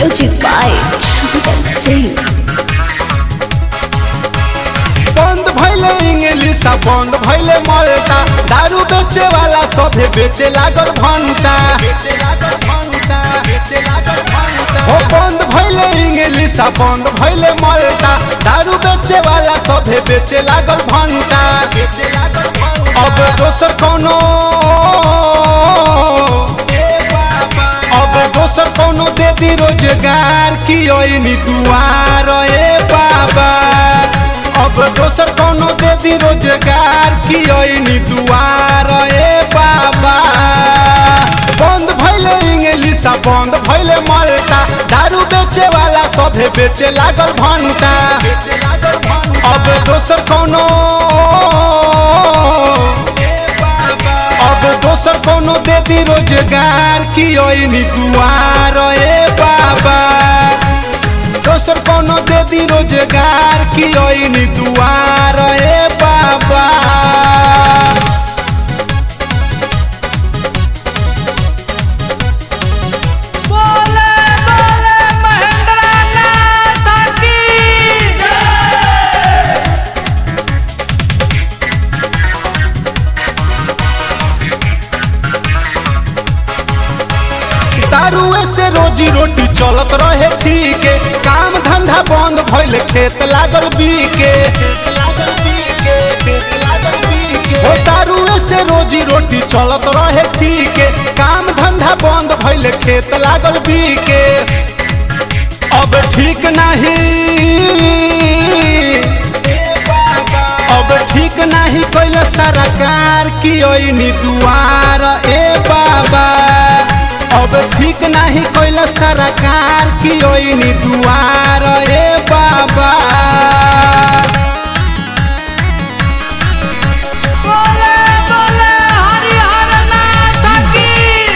Music by Shankar Singh. बंद भैले English आ बंद भैले मल्टा दारू बेचे वाला सभे बेचे लागल घंटा हो बंद भैले इंग्लिश आ बंद भैले मल्टा दारू बेचे वाला सभे बेचे लागल घंटा अब दोसर कोनो अब दोसर कोनो दे दी रोजगार की ओइनी दुआर ए बाबा अब दोसर कोनो दे दी रोजगार की ओइनी दुआर ए बाबा बंद भैले इंग्लिश आ बंद भैले मल्टा दारू बेचे वाला सभे बेचे लागल घंटा अब दोसर कोनो अब दोसर कोनो दे दी रोजगार की ओइनी दुआर ए बाबा दोसर कोनो दे दी रोजगार की ओइनी दुआर ए बाबा बोले बोले महेंद्र नाथ की दारुए से रोजी रोटी चलत रहे ठीक काम धंधा बंद भइल खेत लागल बीके हो दारुए से रोजी रोटी चलत रहे ठीक काम धंधा बंद भइल खेत लागल बीके अब ठीक नहीं अब ठीक नहीं कैल सरकार की ओइनी दुआर ए बाबा अब ठीक नहीं कैल सरकार की ओइनी दुआर ए बाबा बोले बोले हरिहर नाथ की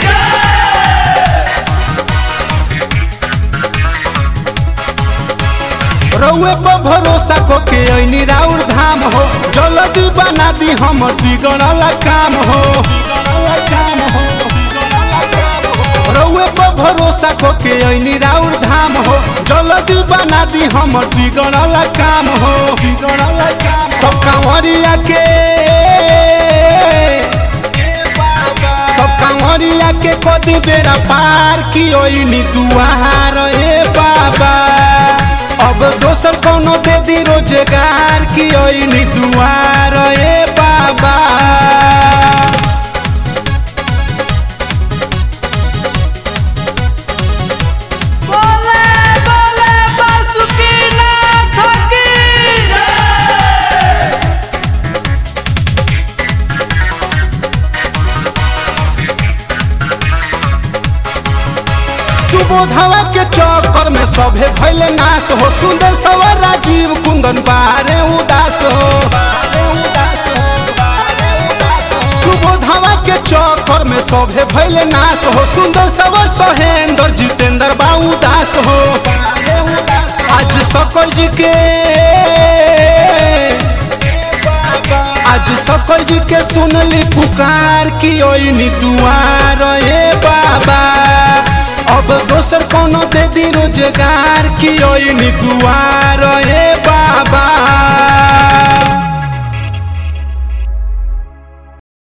रउए पर भरोसा को के ऐनी राउर धाम हो जल्दी बना दी हम बिगड़ल काम हो रउए पर भरोसा को के ऐनी राउर धाम हो जल्दी बना दी हम बिगड़ल काम हो बिगड़ल काम सब कांवरिया के सब कांवरिया के कदी बेरा पार की ओइनी दुआर ए बाबा अब दोसर कोनो दे दी रोजगार की ओइनी दुआर ए बाबा बोले बोले बासुकी नाथ की सुबोधवा के चक्कर में सभे भैले नाश हो सुंदर सवर राजीव कुंदन बारे उदास हो सुबोधवा के चक्कर में सभे भैले नाश हो सुंदर सवर सहेंद्र जितेंद्र बा उदास हो आज सकल जी के आज सकल जी के सुनली पुकार की ओइनी दुआर ए बाबा अब दोसर कोनो दे दी रोजगार की ओइनी दुआर ए